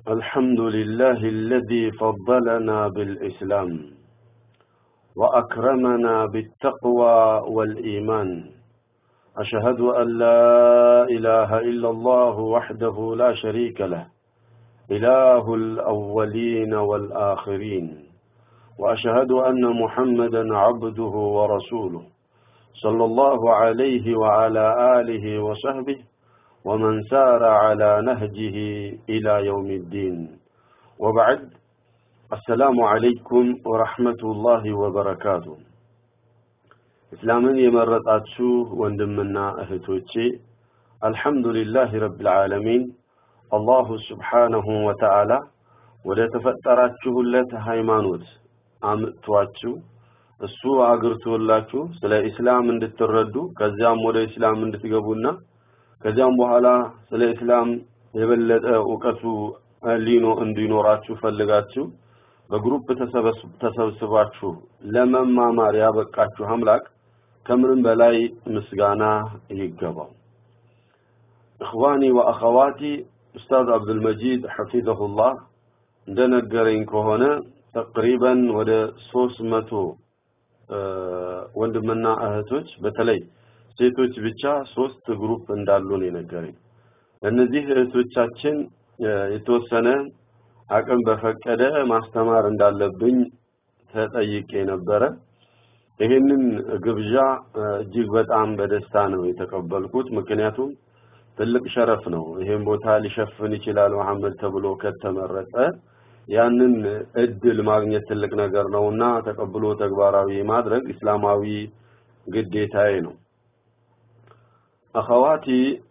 الحمد لله الذي فضلنا بالإسلام وأكرمنا بالتقوى والإيمان أشهد أن لا إله إلا الله وحده لا شريك له إله الأولين والآخرين وأشهد أن محمدا عبده ورسوله صلى الله عليه وعلى آله وصحبه ومن سار على نهجه إلى يوم الدين وبعد السلام عليكم ورحمة الله وبركاته እስላምን የመረጣችሁ ወንድምና እህቶቼ አልሐምዱሊላህ ረብል ዓለሚን አላሁ ስብሓነሁ ወተዓላ ወደ ተፈጠራችሁለት ሃይማኖት አምጥቷችሁ እሱ አግርቶላችሁ ስለ ኢስላም እንድትረዱ ከዚያም ወደ ኢስላም እንድትገቡና ከዚያም በኋላ ስለ ኢስላም የበለጠ እውቀቱ ሊኖ እንዲኖራችሁ ፈልጋችሁ በግሩፕ ተሰብስባችሁ ለመማማር ያበቃችሁ አምላክ ከምንም በላይ ምስጋና ይገባው። እኽዋኒ ወአኸዋቲ ኡስታዝ አብዱልመጂድ ሐፊዘሁላህ እንደነገረኝ ከሆነ ተቅሪበን ወደ ሶስት መቶ ወንድምና እህቶች በተለይ ሴቶች ብቻ ሶስት ግሩፕ እንዳሉ ነው የነገረኝ። እነዚህ እህቶቻችን የተወሰነ አቅም በፈቀደ ማስተማር እንዳለብኝ ተጠይቄ ነበረ። ይህንን ግብዣ እጅግ በጣም በደስታ ነው የተቀበልኩት። ምክንያቱም ትልቅ ሸረፍ ነው። ይሄን ቦታ ሊሸፍን ይችላል መሐመድ ተብሎ ከተመረጠ ያንን እድል ማግኘት ትልቅ ነገር ነውና ተቀብሎ ተግባራዊ ማድረግ እስላማዊ ግዴታዬ ነው። አኸዋቲ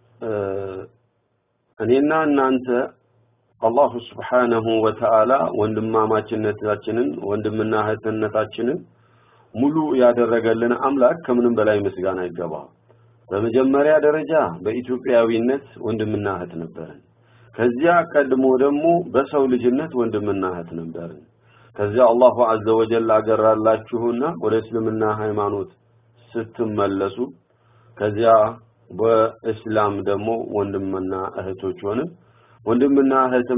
እኔና እናንተ አላሁ ስብሓነሁ ወተዓላ ወንድማማችነታችንን ወንድምና እህትነታችንን ሙሉ ያደረገልን አምላክ ከምንም በላይ ምስጋና ይገባው። በመጀመሪያ ደረጃ በኢትዮጵያዊነት ወንድምና እህት ነበርን። ከዚያ ቀድሞ ደግሞ በሰው ልጅነት ወንድምና እህት ነበርን። ከዚያ አላሁ አዘ ወጀል አገራላችሁና ወደ እስልምና ሃይማኖት ስትመለሱ ከዚያ በእስላም ደግሞ ወንድምና እህቶች ሆንን። ወንድምና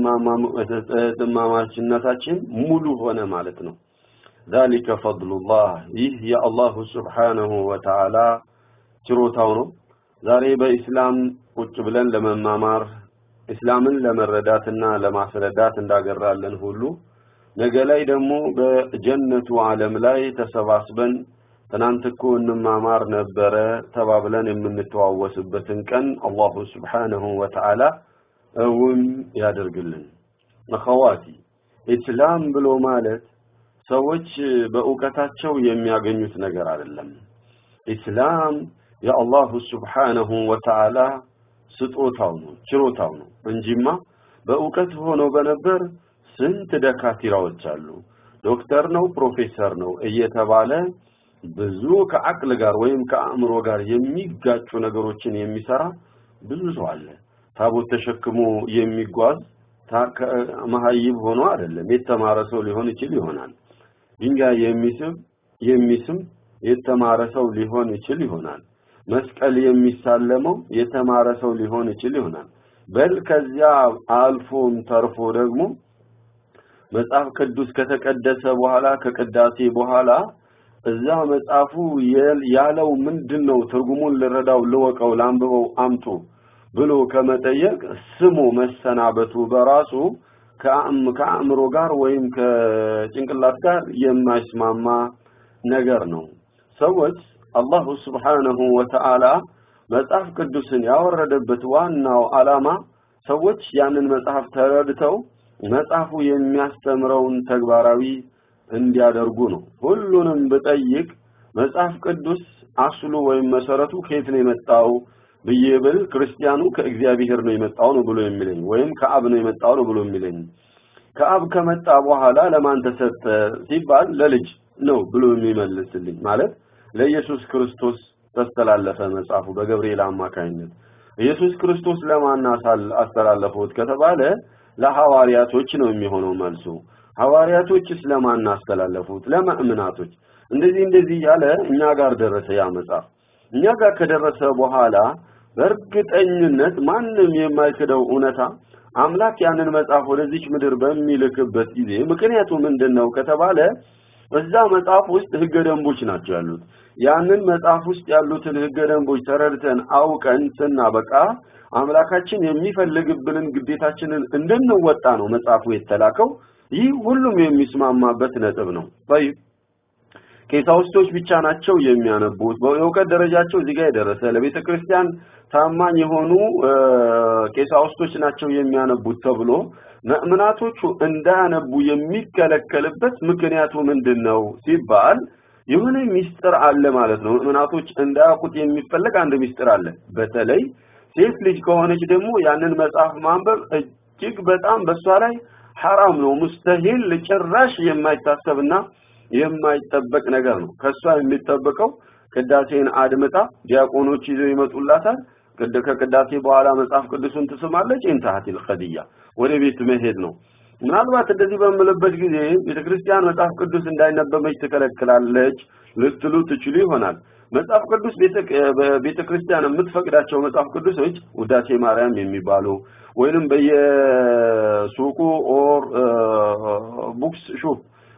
እህትማማችነታችን ሙሉ ሆነ ማለት ነው። ذلك فضل الله ይህ የአላሁ ስብሓነሁ ወተዓላ ችሮታው ነው። ዛሬ በኢስላም ቁጭ ብለን ለመማማር እስላምን ለመረዳትና ለማስረዳት እንዳገራለን ሁሉ ነገ ላይ ደግሞ በጀነቱ ዓለም ላይ ተሰባስበን ትናንት እኮ እንማማር ነበረ ተባብለን የምንተዋወስበትን ቀን አላሁ ስብሓነሁ ወተዓላ እውን ያደርግልን። አኸዋቲ ኢስላም ብሎ ማለት ሰዎች በእውቀታቸው የሚያገኙት ነገር አይደለም። ኢስላም የአላሁ ስብሓነሁ ወተዓላ ስጦታው ነው፣ ችሮታው ነው እንጂማ በእውቀት ሆኖ በነበር ስንት ደካቲራዎች አሉ። ዶክተር ነው፣ ፕሮፌሰር ነው እየተባለ ብዙ ከአቅል ጋር ወይም ከአእምሮ ጋር የሚጋጩ ነገሮችን የሚሰራ ብዙ ሰው አለ። ታቦት ተሸክሞ የሚጓዝ መሀይብ ሆኖ አይደለም፣ የተማረ ሰው ሊሆን ይችል ይሆናል። ድንጋይ የሚስብ የሚስም የተማረ ሰው ሊሆን ይችል ይሆናል። መስቀል የሚሳለመው የተማረ ሰው ሊሆን ይችል ይሆናል። በል ከዚያ አልፎም ተርፎ ደግሞ መጽሐፍ ቅዱስ ከተቀደሰ በኋላ ከቅዳሴ በኋላ እዛ መጽሐፉ ያለው ምንድነው ትርጉሙን ልረዳው ልወቀው ላንብበው አምጡ ብሎ ከመጠየቅ ስሙ መሰናበቱ በራሱ ከአእምሮ ጋር ወይም ከጭንቅላት ጋር የማይስማማ ነገር ነው። ሰዎች አላሁ ስብሓነሁ ወተዓላ መጽሐፍ ቅዱስን ያወረደበት ዋናው ዓላማ ሰዎች ያንን መጽሐፍ ተረድተው መጽሐፉ የሚያስተምረውን ተግባራዊ እንዲያደርጉ ነው። ሁሉንም ብጠይቅ መጽሐፍ ቅዱስ አስሉ ወይም መሰረቱ ከየት ነው የመጣው ብዬ ብል ክርስቲያኑ ከእግዚአብሔር ነው የመጣው ነው ብሎ የሚለኝ ወይም ከአብ ነው የመጣው ነው ብሎ የሚለኝ ከአብ ከመጣ በኋላ ለማን ተሰጠ ሲባል ለልጅ ነው ብሎ የሚመልስልኝ ማለት ለኢየሱስ ክርስቶስ ተስተላለፈ መጽሐፉ በገብርኤል አማካኝነት ኢየሱስ ክርስቶስ ለማን አስተላለፉት ከተባለ ለሐዋርያቶች ነው የሚሆነው መልሱ ሐዋርያቶችስ ለማን አስተላለፉት ለመእምናቶች እንደዚህ እንደዚህ ያለ እኛ ጋር ደረሰ ያ መጽሐፍ እኛ ጋር ከደረሰ በኋላ በእርግጠኝነት ማንም የማይክደው እውነታ አምላክ ያንን መጽሐፍ ወደዚች ምድር በሚልክበት ጊዜ ምክንያቱ ምንድነው ከተባለ በዛ መጽሐፍ ውስጥ ህገ ደንቦች ናቸው ያሉት ያንን መጽሐፍ ውስጥ ያሉትን ህገ ደንቦች ተረድተን አውቀን ስናበቃ አምላካችን የሚፈልግብንን ግዴታችንን እንድንወጣ ነው መጽሐፉ የተላከው ይህ ሁሉም የሚስማማበት ነጥብ ነው طيب ቀሳውስቶች ብቻ ናቸው የሚያነቡት የእውቀት ደረጃቸው እዚህ ጋር የደረሰ ለቤተ ክርስቲያን ታማኝ የሆኑ ቀሳውስቶች ናቸው የሚያነቡት ተብሎ ምእምናቶቹ እንዳያነቡ የሚከለከልበት ምክንያቱ ምንድነው ሲባል የሆነ ሚስጥር አለ ማለት ነው ምእምናቶች እንዳያውቁት የሚፈለግ አንድ ሚስጥር አለ በተለይ ሴት ልጅ ከሆነች ደግሞ ያንን መጽሐፍ ማንበብ እጅግ በጣም በሷ ላይ ሐራም ነው ሙስተሂል ጭራሽ የማይታሰብና የማይጠበቅ ነገር ነው ከሷ የሚጠበቀው ቅዳሴን አድምጣ ዲያቆኖች ይዘው ይመጡላታል ከቅዳሴ በኋላ መጽሐፍ ቅዱስን ትስማለች ኢንተሃቲል ኸዲያ ወደ ቤት መሄድ ነው ምናልባት እንደዚህ በምልበት ጊዜ ቤተክርስቲያን መጽሐፍ ቅዱስ እንዳይነበበች ትከለክላለች ልትሉ ትችሉ ይሆናል መጽሐፍ ቅዱስ ቤተክርስቲያን የምትፈቅዳቸው መጽሐፍ ቅዱሶች ውዳሴ ማርያም የሚባሉ ወይንም በየሱቁ ኦር ቡክስ ሹፕ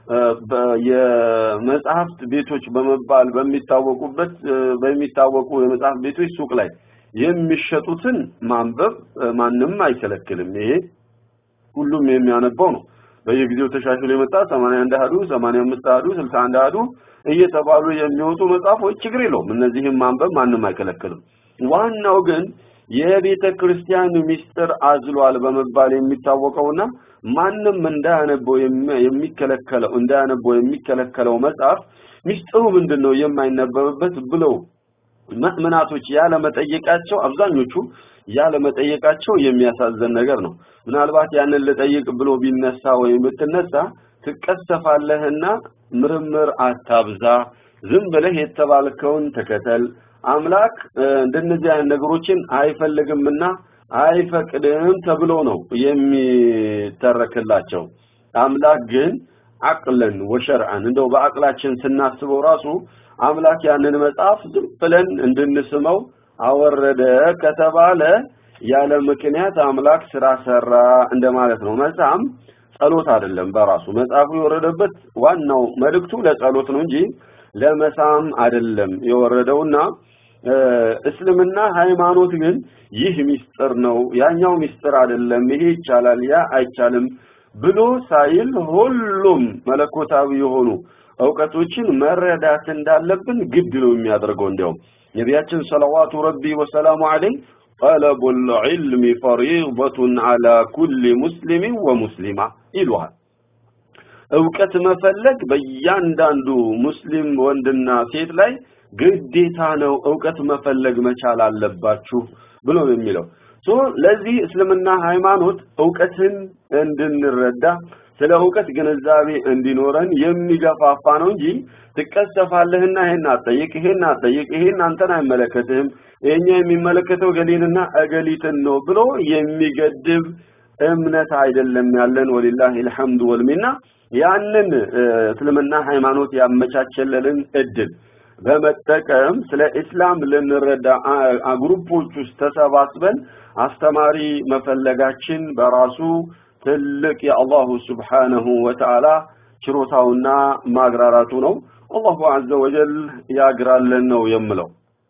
የመጽሐፍት ቤቶች በመባል በሚታወቁበት በሚታወቁ የመጽሐፍ ቤቶች ሱቅ ላይ የሚሸጡትን ማንበብ ማንም አይከለክልም ይሄ ሁሉም የሚያነባው ነው በየጊዜው ተሻሽሎ የመጣ 81 አሃዱ 85 አሃዱ 61 አሃዱ እየተባሉ የሚወጡ መጽሐፎች ችግር የለውም እነዚህም ማንበብ ማንም አይከለክልም ዋናው ግን የቤተ ክርስቲያን ሚስጥር አዝሏል በመባል የሚታወቀውና ማንም እንዳያነበው የሚከለከለው እንዳያነበው የሚከለከለው መጽሐፍ ሚስጥሩ ምንድነው የማይነበብበት ብለው ምእምናቶች ያለ መጠየቃቸው አብዛኞቹ ያለ መጠየቃቸው የሚያሳዝን ነገር ነው ምናልባት ያንን ልጠይቅ ብሎ ቢነሳ ወይም ብትነሳ ትቀሰፋለህና ምርምር አታብዛ ዝም ብለህ የተባልከውን ተከተል አምላክ እንደነዚህ አይነት ነገሮችን አይፈልግምና አይፈቅድም ተብሎ ነው የሚተረክላቸው አምላክ ግን አቅለን ወሸርዓን እንደው በአቅላችን ስናስበው ራሱ አምላክ ያንን መጽሐፍ ዝም ብለን እንድንስመው አወረደ ከተባለ ያለ ምክንያት አምላክ ስራ ሰራ እንደማለት ነው መጽሐፍ ጸሎት አይደለም በራሱ መጽሐፉ የወረደበት ዋናው መልእክቱ ለጸሎት ነው እንጂ ለመሳም አይደለም የወረደውና እስልምና ሃይማኖት ግን ይህ ሚስጥር ነው ያኛው ሚስጥር አይደለም ይሄ ይቻላል ያ አይቻልም ብሎ ሳይል ሁሉም መለኮታዊ የሆኑ እውቀቶችን መረዳት እንዳለብን ግድ ነው የሚያደርገው እንዲያውም ነቢያችን ሰለዋቱ ረቢ ወሰላሙ ዐለይህ طلب العلم فريضة على كل مسلم ومسلمة ይሏል እውቀት መፈለግ በእያንዳንዱ ሙስሊም ወንድና ሴት ላይ ግዴታ ነው እውቀት መፈለግ መቻል አለባችሁ ብሎ የሚለው ሶ ለዚህ እስልምና ሃይማኖት እውቀትን እንድንረዳ ስለ እውቀት ግንዛቤ እንዲኖረን የሚገፋፋ ነው እንጂ ትቀሰፋለህና ይሄን አጠይቅ ይሄን አጠይቅ ይሄን አንተን አይመለከትህም ይሄኛ የሚመለከተው ገሊንና እገሊትን ነው ብሎ የሚገድብ እምነት አይደለም ያለን ወሊላሂ الحمد ወልሚና ያንን እስልምና ሃይማኖት ያመቻቸለልን እድል በመጠቀም ስለ እስላም ልንረዳ ግሩፖች ውስጥ ተሰባስበን አስተማሪ መፈለጋችን በራሱ ትልቅ የአላሁ ስብሓነሁ ወተዓላ ችሮታውና ማግራራቱ ነው አላሁ አዘ ወጀል ያግራለን ነው የምለው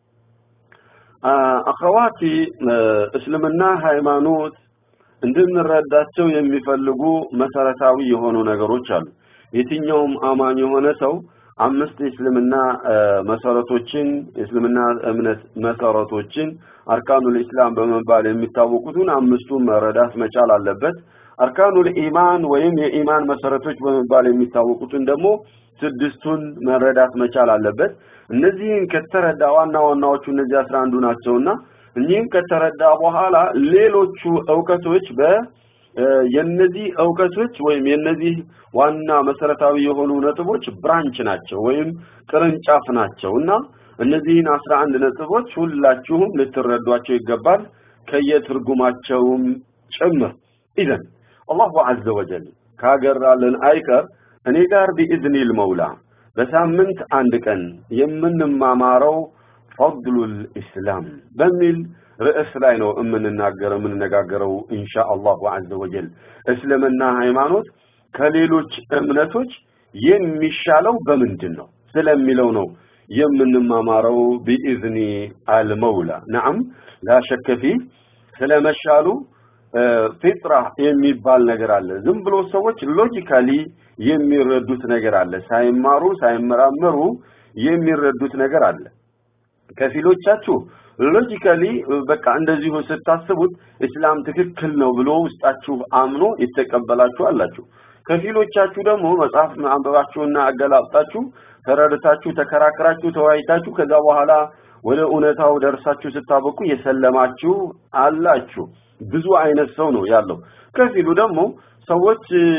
አኸዋቲ እስልምና ሃይማኖት እንድንረዳቸው የሚፈልጉ መሰረታዊ የሆኑ ነገሮች አሉ የትኛውም አማኝ የሆነ ሰው አምስት የእስልምና መሰረቶችን የእስልምና እምነት መሰረቶችን አርካኑል ኢስላም በመባል የሚታወቁትን አምስቱን መረዳት መቻል አለበት አርካኑል ኢማን ወይም የኢማን መሰረቶች በመባል የሚታወቁትን ደግሞ ስድስቱን መረዳት መቻል አለበት እነዚህን ከተረዳ ዋና ዋናዎቹ እነዚህ 11 ናቸውና እኚህን ከተረዳ በኋላ ሌሎቹ እውቀቶች በ የነዚህ እውቀቶች ወይም የነዚህ ዋና መሰረታዊ የሆኑ ነጥቦች ብራንች ናቸው ወይም ቅርንጫፍ ናቸውና እነዚህን 11 ነጥቦች ሁላችሁም ልትረዷቸው ይገባል ከየትርጉማቸውም ጭምር ኢዘን አላሁ ዐዘ ወጀል ካገራልን አይቀር እኔ ጋር ቢኢዝኒል መውላ በሳምንት አንድ ቀን የምንማማረው ፈድሉል ኢስላም በሚል ርዕስ ላይ ነው የምንናገረው የምንነጋገረው ኢንሻአላሁ ዐዘ ወጀል እስልምና ሃይማኖት ከሌሎች እምነቶች የሚሻለው በምንድን ነው ስለሚለው ነው የምንማማረው ቢኢዝኒ አልመውላ ነዓም ላሸከ ፊህ ስለመሻሉ ፊጥራ የሚባል ነገር አለ ዝም ብሎ ሰዎች ሎጂካሊ የሚረዱት ነገር አለ ሳይማሩ ሳይመራመሩ የሚረዱት ነገር አለ ከፊሎቻችሁ ሎጂካሊ በቃ እንደዚሁ ስታስቡት እስላም ትክክል ነው ብሎ ውስጣችሁ አምኖ የተቀበላችሁ አላችሁ ከፊሎቻችሁ ደግሞ መጽሐፍ አንበባችሁና አገላብጣችሁ ተረድታችሁ ተከራክራችሁ ተወያይታችሁ ከዛ በኋላ ወደ እውነታው ደርሳችሁ ስታበቁ የሰለማችሁ አላችሁ ብዙ አይነት ሰው ነው ያለው ከፊሉ ደግሞ ሰዎች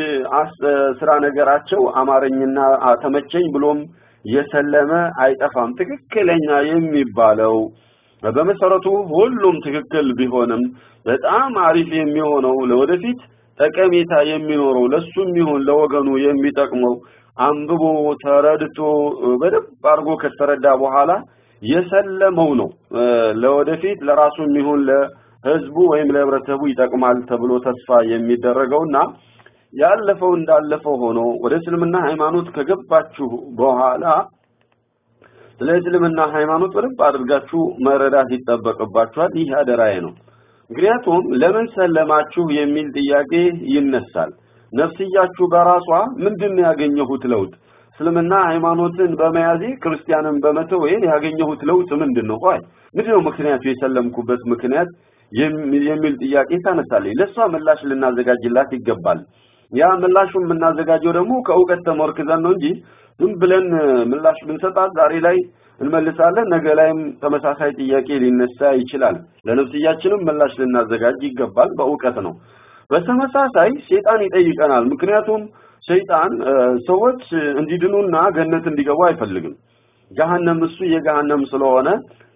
ስራ ነገራቸው አማረኝና ተመቸኝ ብሎም የሰለመ አይጠፋም ትክክለኛ የሚባለው በመሰረቱ ሁሉም ትክክል ቢሆንም በጣም አሪፍ የሚሆነው ለወደፊት ጠቀሜታ የሚኖረው ለሱም ይሁን ለወገኑ የሚጠቅመው አንብቦ ተረድቶ በደንብ አድርጎ ከተረዳ በኋላ የሰለመው ነው ለወደፊት ለራሱም ይሁን ለህዝቡ ወይም ለህብረተሰቡ ይጠቅማል ተብሎ ተስፋ የሚደረገውና ያለፈው እንዳለፈው ሆኖ ወደ እስልምና ሃይማኖት ከገባችሁ በኋላ ስለ እስልምና ሃይማኖት በደንብ አድርጋችሁ መረዳት ይጠበቅባችኋል ይህ አደራዬ ነው ምክንያቱም ለምን ሰለማችሁ የሚል ጥያቄ ይነሳል ነፍስያችሁ በራሷ ምንድን ያገኘሁት ለውጥ እስልምና ሃይማኖትን በመያዜ ክርስቲያንን በመተው ያገኘሁት ለውጥ ምንድነው ቆይ ምንድነው ምክንያቱ የሰለምኩበት ምክንያት የሚል ጥያቄ ታነሳለች ለሷ ምላሽ ልናዘጋጅላት ይገባል ያ ምላሹን የምናዘጋጀው ደግሞ ከእውቀት ተመርክዘን ነው እንጂ ዝም ብለን ምላሽ ብንሰጣት ዛሬ ላይ እንመልሳለን ነገ ላይም ተመሳሳይ ጥያቄ ሊነሳ ይችላል ለነፍስያችንም ምላሽ ልናዘጋጅ ይገባል በእውቀት ነው በተመሳሳይ ሸይጣን ይጠይቀናል ምክንያቱም ሸይጣን ሰዎች እንዲድኑና ገነት እንዲገቡ አይፈልግም ገሃነም እሱ የገሃነም ስለሆነ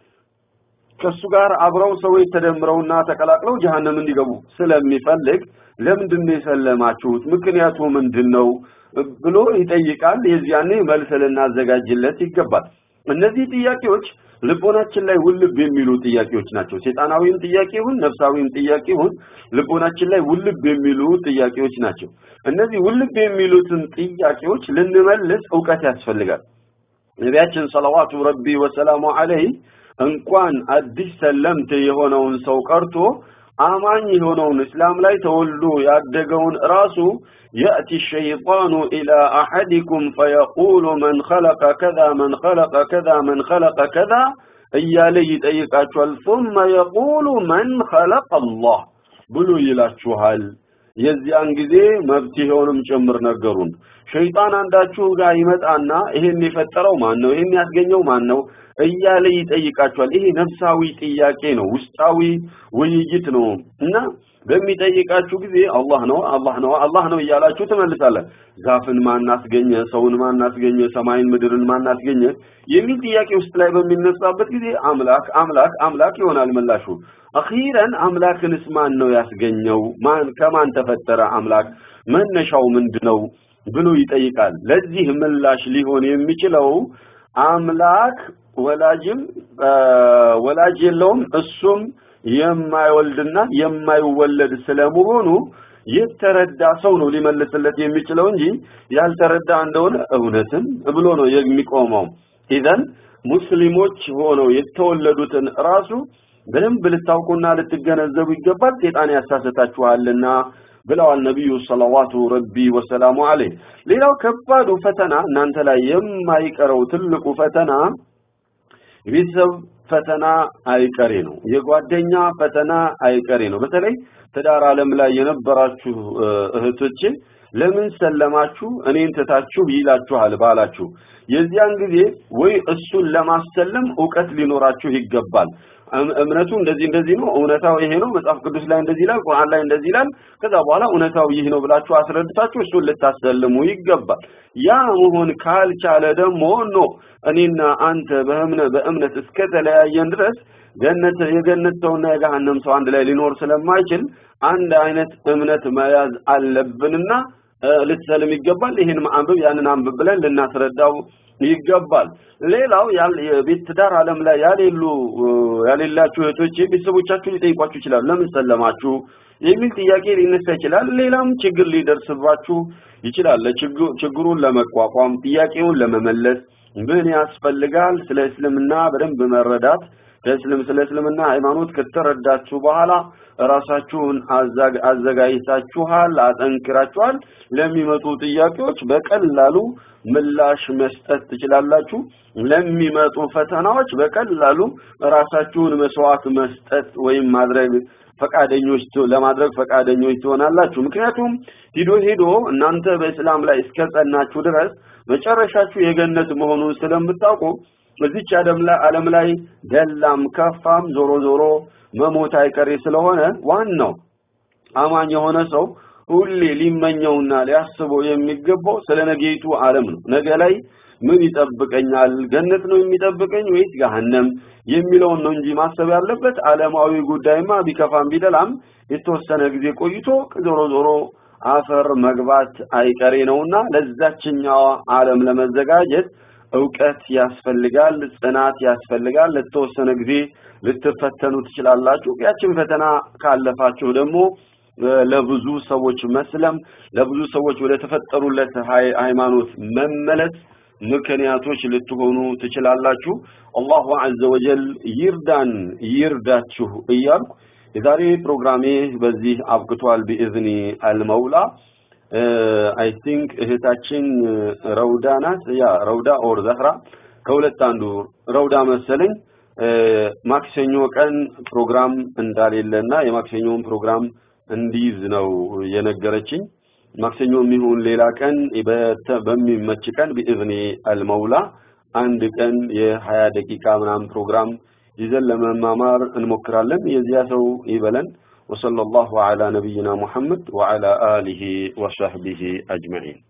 ከሱ ጋር አብረው ሰዎች ተደምረውና ተቀላቅለው ጀሃነም እንዲገቡ ስለሚፈልግ ለምንድን ነው የሰለማችሁት ምክንያቱ ምንድነው ብሎ ይጠይቃል የዚያኔ መልስ ልናዘጋጅለት ይገባል እነዚህ ጥያቄዎች ልቦናችን ላይ ውልብ የሚሉ ጥያቄዎች ናቸው ሴጣናዊም ጥያቄ ይሁን ነፍሳዊም ጥያቄ ይሁን ልቦናችን ላይ ውልብ የሚሉ ጥያቄዎች ናቸው እነዚህ ውልብ የሚሉትን ጥያቄዎች ልንመልስ ዕውቀት ያስፈልጋል ነቢያችን ሰለዋቱ ረቢ ወሰላሙ ዐለይህ እንኳን አዲስ ሰለምት የሆነውን ሰው ቀርቶ አማኝ የሆነውን እስላም ላይ ተወልዶ ያደገውን ራሱ يأتي الشيطان إلى أحدكم فيقول من خلق كذا من خلق كذا من خلق كذا እያለ ይጠይቃችኋል ثم يقول من خلق الله ብሎ ይላችኋል የዚያን ጊዜ መብትሄውንም ጭምር ነገሩን ሸይጣን አንዳችሁ ጋር ይመጣና ይሄን የፈጠረው ማን ነው ይሄን ያስገኘው ማን ነው እያለ ይጠይቃችኋል ይሄ ነፍሳዊ ጥያቄ ነው ውስጣዊ ውይይት ነው እና በሚጠይቃችሁ ጊዜ አላህ ነው አላህ ነው አላህ ነው እያላችሁ ትመልሳለን ዛፍን ማን አስገኘ ሰውን ማን አስገኘ ሰማይን ምድርን ማን አስገኘ የሚል ጥያቄ ውስጥ ላይ በሚነሳበት ጊዜ አምላክ አምላክ አምላክ ይሆናል ምላሹ አኺረን አምላክንስ ማን ነው ያስገኘው ማን ከማን ተፈጠረ አምላክ መነሻው ምንድነው ብሎ ይጠይቃል ለዚህ ምላሽ ሊሆን የሚችለው አምላክ ወላጅም ወላጅ የለውም እሱም የማይወልድና የማይወለድ ስለመሆኑ የተረዳ ሰው ነው ሊመልስለት የሚችለው እንጂ ያልተረዳ እንደሆነ እውነትም ብሎ ነው የሚቆመው ኢዘን ሙስሊሞች ሆነው የተወለዱትን ራሱ በደንብ ልታውቁና ልትገነዘቡ ይገባል ሴጣን ያሳሰታችኋልና ብለዋል ነብዩ ሰለዋቱ ረቢ ወሰላሙ ዐለይህ ሌላው ከባዱ ፈተና እናንተ ላይ የማይቀረው ትልቁ ፈተና የቤተሰብ ፈተና አይቀሬ ነው የጓደኛ ፈተና አይቀሬ ነው በተለይ ትዳር ዓለም ላይ የነበራችሁ እህቶቼ ለምን ሰለማችሁ እኔን ትታችሁ ይላችኋል ባላችሁ የዚያን ጊዜ ወይ እሱን ለማሰለም ዕውቀት ሊኖራችሁ ይገባል እምነቱ እንደዚህ እንደዚህ ነው እውነታው ይሄ ነው መጽሐፍ ቅዱስ ላይ እንደዚህ ይላል ቁርአን ላይ እንደዚህ ይላል ከዛ በኋላ እውነታው ይህ ነው ብላችሁ አስረድታችሁ እሱን ልታሰልሙ ይገባል ያ መሆን ካልቻለ ደግሞ ኖ እኔና አንተ በእምነት በእምነት እስከተለያየን ድረስ ገነት የገነት ሰውና የገሃነም ሰው አንድ ላይ ሊኖር ስለማይችል አንድ አይነት እምነት መያዝ አለብንና ልትሰልም ይገባል። ይህን አንብብ ያንን አንብብ ብለን ልናስረዳው ይገባል። ሌላው የቤት ትዳር ዓለም ላይ ያሌሉ ያሌላችሁ እህቶች ቤተሰቦቻችሁ ሊጠይቋችሁ ይችላሉ። ለምን ሰለማችሁ የሚል ጥያቄ ሊነሳ ይችላል። ሌላም ችግር ሊደርስባችሁ ይችላል። ችግሩን ለመቋቋም ጥያቄውን ለመመለስ ምን ያስፈልጋል? ስለ እስልምና በደንብ መረዳት ከእስልም ስለ እስልምና ሃይማኖት ከተረዳችሁ በኋላ ራሳችሁን አዘጋጅታችኋል፣ አጠንክራችኋል። ለሚመጡ ጥያቄዎች በቀላሉ ምላሽ መስጠት ትችላላችሁ። ለሚመጡ ፈተናዎች በቀላሉ ራሳችሁን መስዋዕት መስጠት ወይም ማድረግ ፈቃደኞች ለማድረግ ፈቃደኞች ትሆናላችሁ። ምክንያቱም ሂዶ ሂዶ እናንተ በእስላም ላይ እስከጸናችሁ ድረስ መጨረሻችሁ የገነት መሆኑን ስለምታውቁ በዚች ዓለም ላይ ደላም ከፋም ዞሮ ዞሮ መሞት አይቀሬ ስለሆነ ዋናው አማኝ የሆነ ሰው ሁሌ ሊመኘውና ሊያስበው የሚገባው ስለ ነገይቱ ዓለም ነው። ነገ ላይ ምን ይጠብቀኛል? ገነት ነው የሚጠብቀኝ ወይስ ገሃነም የሚለውን ነው እንጂ ማሰብ ያለበት ዓለማዊ ጉዳይማ ቢከፋም ቢደላም የተወሰነ ጊዜ ቆይቶ ዞሮ ዞሮ አፈር መግባት አይቀሬ ነውና ለዛችኛዋ ዓለም ለመዘጋጀት እውቀት ያስፈልጋል፣ ጽናት ያስፈልጋል። ለተወሰነ ጊዜ ልትፈተኑ ትችላላችሁ። ያችን ፈተና ካለፋችሁ ደግሞ ለብዙ ሰዎች መስለም፣ ለብዙ ሰዎች ወደ ተፈጠሩለት ሃይማኖት መመለስ ምክንያቶች ልትሆኑ ትችላላችሁ። አላሁ ዐዘ ወጀል ይርዳን ይርዳችሁ እያልኩ የዛሬ ፕሮግራሜ በዚህ አብቅቷል። ቢኢዝኒ አልመውላ አይ ቲንክ እህታችን ረውዳ ናት። ያ ረውዳ ኦር ዘህራ ከሁለት አንዱ ረውዳ መሰለኝ። ማክሰኞ ቀን ፕሮግራም እንዳሌለና የማክሰኞውን ፕሮግራም እንዲይዝ ነው የነገረችኝ። ማክሰኞ የሚሆን ሌላ ቀን በሚመች ቀን ቢኢዝኒ አልመውላ አንድ ቀን የሀያ ደቂቃ ምናምን ፕሮግራም ይዘን ለመማማር እንሞክራለን። የዚያ ሰው ይበለን። وصلى الله على نبينا محمد وعلى آله وصحبه أجمعين